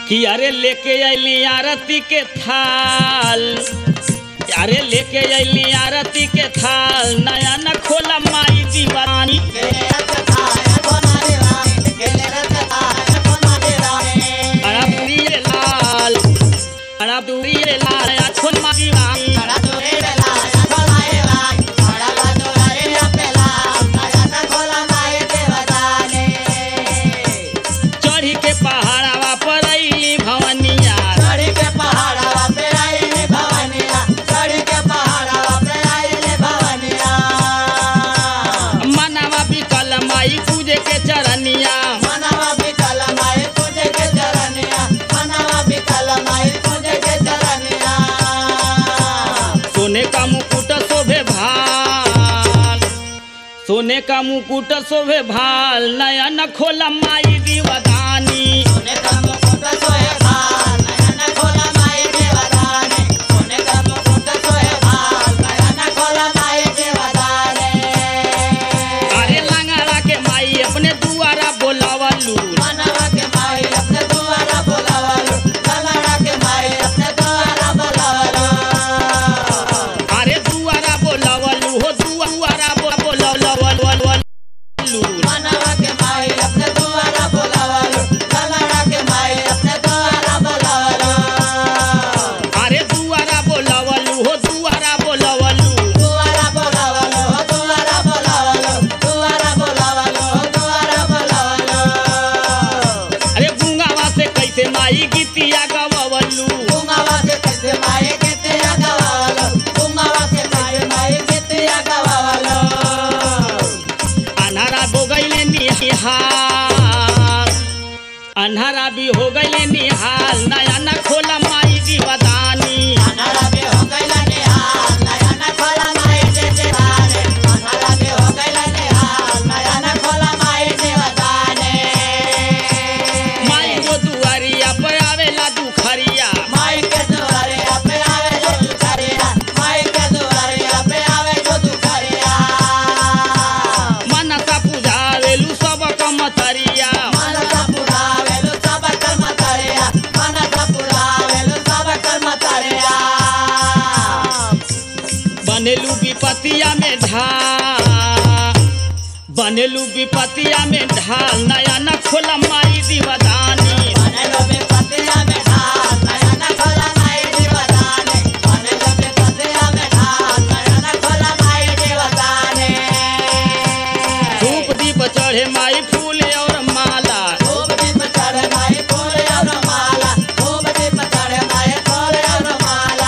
कि अरे लेके अली आरती के थाल अरे लेके अली आरती के थाल नया न खोला माई दीवानी अड़ा दूरी रे लाल अड़ा दूरी रे लाल या खोल माई दीवानी चढ़ी के पहाड़वा पर अली भवनिया मनवा बिकल माई पूजे के चरनिया सोने का मुकुट शोभे भाल सोने का मुकुट शोभे भाल नया न खोला माई दीवदानी अरे लंगड़ा के माई अपने दुआरा बोलावलू मनवा के माई अपने द्वारा बोलावलो ललड़ा के माई अपने द्वारा बोलावलो अरे दुआरा बोलावलू हो दुआरा बो- बोलावलू मनवा के माई अपने द्वारा बोलावलो ललड़ा के माई अपने द्वारा बोलावलो अरे दुआरा बोलावलू हो दुआरा बोलावलू द्वारा बोलावलो द्वारा बोलावलो द्वारा बोलावलो द्वारा बोलावलो अरे गुंगावा से कैसे माई गीतिया गवलू गुंगावा से कैसे माई गीते गवावलो गुंगावा से कैसे माई गीते गवावलो अन्हारा हो गईले निहाल अन्हारा भी हो गईले निहाल नया न खोला माई दीवदानी अनारा बे हो गइला निहाल नया न खोला माई दे देवाने अनारा बे हो गइला निहाल नया न खोला माई देवदाने माई वो दुआरिया पे आवेला दुखरिया माई के दुआरे पे आवे जो दुखरिया माई के दुआरे पे आवे जो दुखरिया मनसा पूजावेलू सब कमतरिया मनसा पुरावे लो सब कर्म तरिया मनसा पुरावे लो सब कर्म तरिया बनेलू विपतिया में ढाल बनेलू विपतिया में ढाल नया न खोला माई दीवदानी बनेलो बे पतिया में ढाल नया न खोला माई देवदाने बनेलो बे पतिया में ढाल नया न खोला माई देवदाने धूप दीप चढ़े माई फूल और माला धूप दीप चढ़े माई फूल और माला धूप दीप चढ़े माई फूल और माला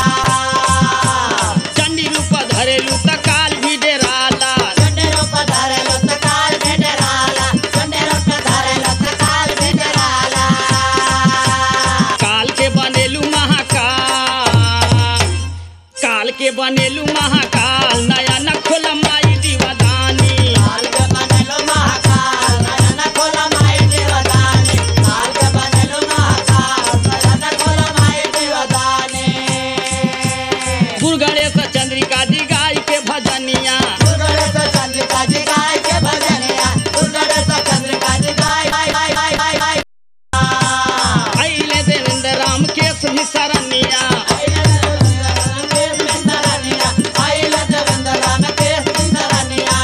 चंडी रूप धरेलू त काल भी डेराला चंडेरो पधारे लो तकाल भेडराला चंडेरो पधारे लो तकाल भेडराला काल के बनेलू महाकाल काल के बनेलू महाकाल नया न खोला माई दीवदानी काल के बनेलो महाकाल नया न खोला माई देवदाने काल के बनेलो महाकाल नया न खोला माई देवदाने दुर्गणेश चंद्रिका जी गाय के भजनिया दुर्गणेश चंद्रिका जी गाय के भजनिया दुर्गणेश चंद्रिका जी गाय गाय गाय गाय गाय गाय अले देवेंद्र राम के भी सरनिया आइला देवेंद्र राम के सिंदरनिया आइला देवेंद्र राम के सिंदरनिया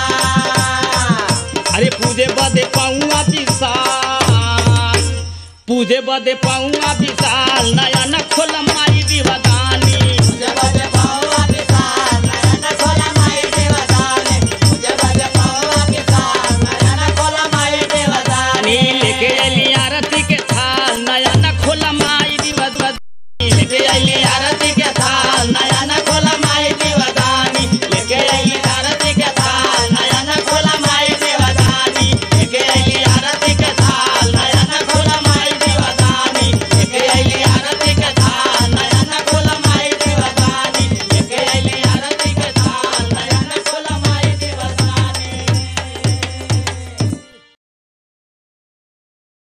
अरे पूजे बदे पाऊंगा विशाल पूजे बदे पाऊंगा विशाल नया न खोला माई